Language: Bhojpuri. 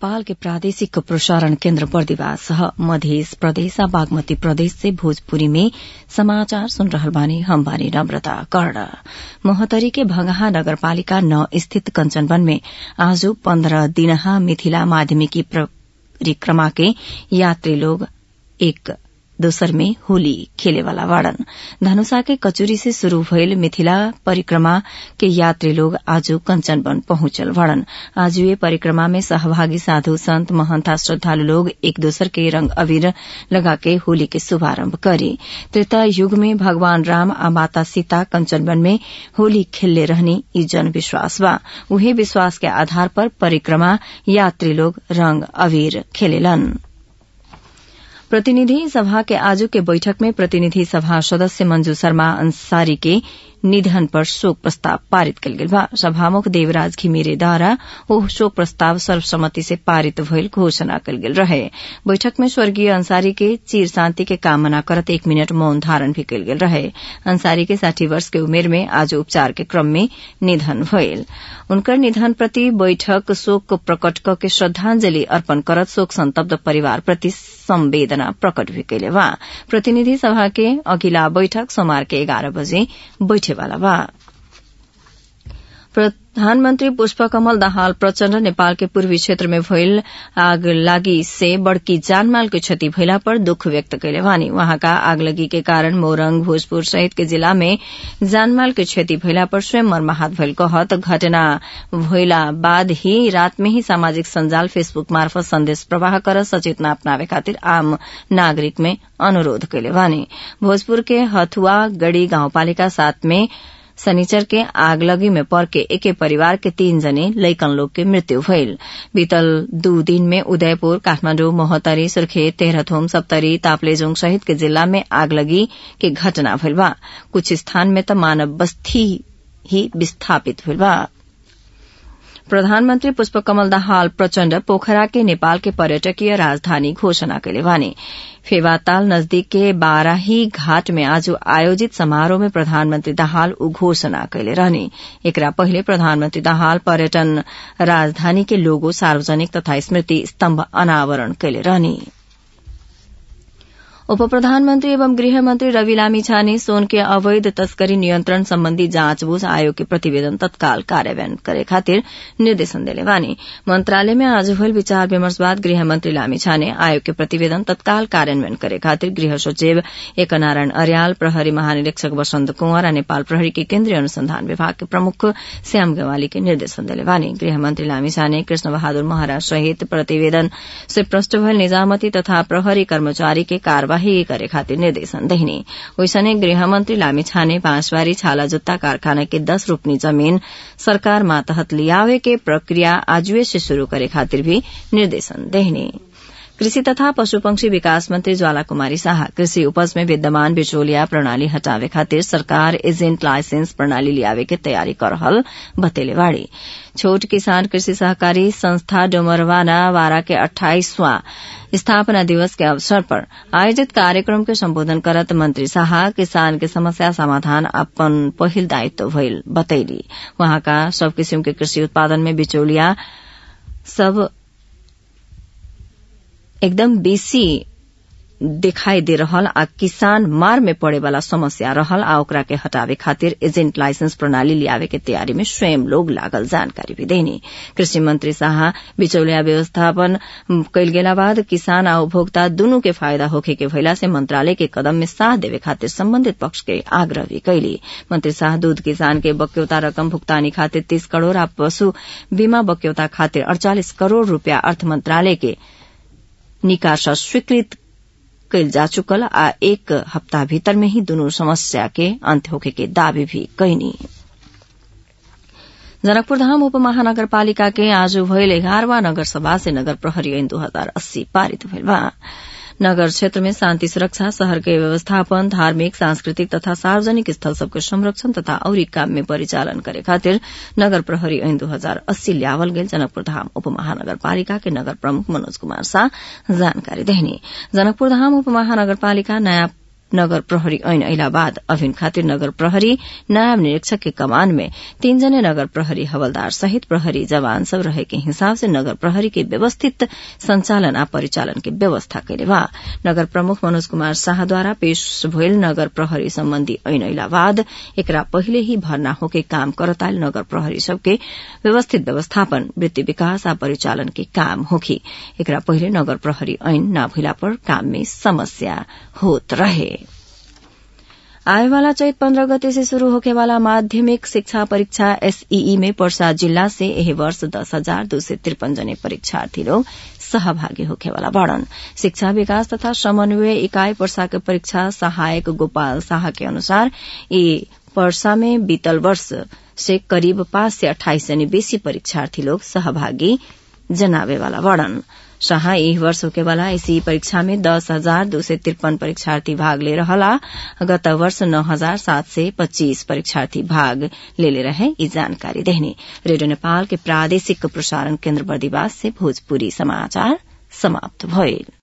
नेपाल के प्रादेशिक प्रसारण केन्द्र बर्दिवास मध्य प्रदेश आ बागमती प्रदेश से भोजपुरी में समाचार सुन रहल बानी हम बानी नम्रता कर्ण मोहतरी के भंगहा नगरपालिका नौ स्थित कंचनवन में आज पन्ध्र दिनहा मिथिला माध्यमिकी परिक्रमा के यात्री लोग एक दोसर में होली खेलेवाला वाड़न धनुषा के कचुरी से शुरू भइल मिथिला परिक्रमा के यात्री लोग आज कंचनवन पहुंचल वाड़न आज ये परिक्रमा में सहभागी साधु संत महंता श्रद्धालु लोग एक दोसर के रंग अबीर लगा के होली के शुभारंभ करे त्रेता युग में भगवान राम आ माता सीता कंचनवन में होली खेलले रहनी ई जन विश्वास बा उहे विश्वास के आधार पर परिक्रमा यात्री लोग रंग अबीर खेलेलन प्रतिनिधि सभा के आजू के बैठक में प्रतिनिधि सभा सदस्य मंजू शर्मा अंसारी के निधन पर शोक प्रस्ताव पारित कल गेल बा सभामुख देवराज घिमिरेद्वारा ओ शोक प्रस्ताव सर्वसम्मति से पारित भइल घोषणा कल गेल रहे बैठक में स्वर्गीय अंसारी के चिर शान्ति के कामना करत एक मिनट मौन धारण भी कल गेल रहे अंसारी के साठी वर्ष के उमेर में आज उपचार के क्रम में निधन भइल उनकर निधन प्रति बैठक शोक प्रकट क के श्रद्धांजलि अर्पण करत शोक संतप्त परिवार प्रति संवेदना प्रकट भी कैले बा प्रतिनिधि सभा के अघिल्ला बैठक सोमवार के एघार बजे बैठेवाला बा प्रधानमन्त्री पुष्पकमल दाहाल प्रचण्ड नेपाल के पूर्वी क्षेत्र में भइल आग लागी से बड़की जानमाल के क्षति भइला पर दुख व्यक्त कैले वानी वहाँका आगलगी के कारण मोरंग भोजपुर सहित के जिला में जानमाल के क्षति भइला पर स्वयं मर्माहत भइल कहत घटना भइला बाद ही रात में ही सामाजिक सञ्जाल फेसबुक मार्फत संदेश प्रवाह कर सचेतना अपनावे खातिर आम नागरिक में अनुरोध कैले वानी भोजपुर के हथुआ गढ़ी गाउँपालिका सात में शनिचर के आगलगी में पड़ के एके परिवार के तीन जने लैकन लोग के मृत्यु भइल बीतल दू दिन में उदयपुर काठमाण्डु मोहतरी सुर्खेत तेह्रथुम सप्तरी तापलेजुङ सहित के जिल्ला में आगलगी के घटना भइल बा कुछ स्थान में त मानव बस्ती ही विस्थापित भइल बा प्रधानमन्त्री पुष्पकमल दाहाल प्रचण्ड पोखरा के नेपाल के पर्यटकीय राजधानी घोषणा कैले बानी फेवाताल नजदीक के बाराही घाट में आज आयोजित समारोह में प्रधानमन्त्री दाहाल उ घोषणा कैले रहने एकरा पहिले प्रधानमन्त्री दाहाल पर्यटन राजधानी के लोगो सार्वजनिक तथा स्मृति स्तम्भ अनावरण कैले रहने उप प्रधानमन्त्री एवं गृहमन्त्री रवि लामिछाने सोन के अवैध तस्करी नियन्त्रण सम्बन्धी जाँचबूझ आयोग के प्रतिवेदन तत्काल कार्यान्वयन करे खातिर निर्देशन देले वानी मन्त्रालय में आज भइल विचार विमर्श बाद गृहमन्त्री लामिछाने आयोग के प्रतिवेदन तत्काल कार्यान्वयन करे खातिर गृह सचिव एकनारायण अर्याल प्रहरी महानिरीक्षक वसन्त कुंवर नेपाल प्रहरी के केन्द्रीय अनुसंधान विभाग के प्रमुख श्याम गेवाली के निर्देशन देले वानी गृहमन्त्री लामिछाने कृष्ण बहादुर महाराज सहित प्रतिवेदन से प्रष्ट भइल निजामती तथा प्रहरी कर्मचारी के कार्यवाही ही करे खातिर निर्देशन देहिने वैसने गृहमन्त्री लामिछाने बाँसबारी छाला जुत्ता कारखाना के दस रोपनी जमीन सरकार मातहत लियावे के प्रक्रिया आजुए से शुरू करे खातिर भी निर्देशन देहिने कृषि तथा पशुपक्षी विकास मंत्री ज्वाला कुमारी शाह कृषि उपज में विद्यमान बिचौलिया प्रणाली हटावे खातिर सरकार एजेंट लाइसेंस प्रणाली लियावे के तयारी कर रहल बतेले बाड़ी छोट किसान कृषि सहकारी संस्था डोमरवाना वारा के अठाईसवां स्थापना दिवस के अवसर पर आयोजित कार्यक्रम के सम्बोधन करत मंत्री शाह किसान के समस्या समाधान अपन पहिल दायित्व भइल बतैली वहाँका सब किसिम के कृषि उत्पादन में बिचौलिया सब एकदम बेसी दिखाई दे रहल आ किसान मार में पड़े वाला समस्या रहल आ ओकरा के हटावे खातिर एजेंट लाइसेंस प्रणाली लियावे के तैयारी में स्वयं लोग लागल जानकारी भी देनी कृषि मंत्री शाह बिचौलिया व्यवस्थापन कैल गेला बाद किसान आ उपभोक्ता दुनू के फायदा होखे के भइला से मंत्रालय के कदम में साथ देवे खातिर संबंधित पक्ष के आग्रह भी कैली मंत्री शाह दूध किसान के बक्यौता रकम भुगतानी खातिर तीस करोड़ आ पशु बीमा बक्यौता खातिर अड़चालिस करोड़ रूपियाँ अर्थ मंत्रालय के निकासा स्वीकृत कैल जा चुकल आ एक हप्ताह भीतर में ही दुनू समस्या के अंत होखे के दावी भी कैनी जनकपुर धाम उप महानगरपालिका के आज भइल एघारवा नगर सभा से नगर प्रहरी ऐन दू हजार अस्सी पारित भइल बा नगर क्षेत्र में शान्ति सुरक्षा शहर के व्यवस्थापन धार्मिक सांस्कृतिक तथा सार्वजनिक स्थल सबके संरक्षण तथा औरी काम में परिचालन करे खातिर नगर प्रहरी ऐन दू हजार अस्सी ल्यावल गेल जनकपुर धाम उप महानगरपालिका के नगर प्रमुख मनोज कुमार शाह जानकारी देहनी जनकपुर धाम उप महानगरपालिका नयाँ नगर प्रहरी ऐन अइला बाद अभिन खातिर नगर प्रहरी नायब निरीक्षक के कमान में तीन जने नगर प्रहरी हवलदार सहित प्रहरी जवान सब रहे के हिसाब से नगर प्रहरी के व्यवस्थित संचालन आ परिचालन के व्यवस्था कैले बा नगर प्रमुख मनोज कुमार शाहद्वारा पेश भइल नगर प्रहरी सम्बन्धी ऐन अइला बाद एकरा पहिले ही भर्ना होके काम करताल नगर प्रहरी सबके व्यवस्थित व्यवस्थापन वृत्ति विकास आ परिचालन के काम होखी एकरा पहिले नगर प्रहरी ऐन न भइला पर काम में समस्या होत रहे आएवाला चैत पन्ध्र गते से शुरू होके वाला माध्यमिक शिक्षा परीक्षा एसईई में पर्सा जिल्ला से एह वर्ष दस हजार दो सय त्रिपन जने परीक्षार्थी लोग सहभागी होखेवाला बड़न शिक्षा विकास तथा समन्वय इकाई पर्सा के परीक्षा सहायक गोपाल शाह के अनुसार यी पर्सा में बीतल वर्ष से करीब पाँच से अठाइस जने बेसी परीक्षार्थी लोग सहभागी जनावेवाला बड़न शाह यही वर्ष होके वाला इसी परीक्षा में दस हजार दो सय त्रिपन परीक्षार्थी भाग ले रहला गत वर्ष नौ हजार सात सय पच्चीस परीक्षार्थी भाग लेले रहे यी जानकारी देहने रेडियो नेपाल के प्रादेशिक प्रसारण केन्द्र बर्दिवास से भोजपुरी समाचार समाप्त भइल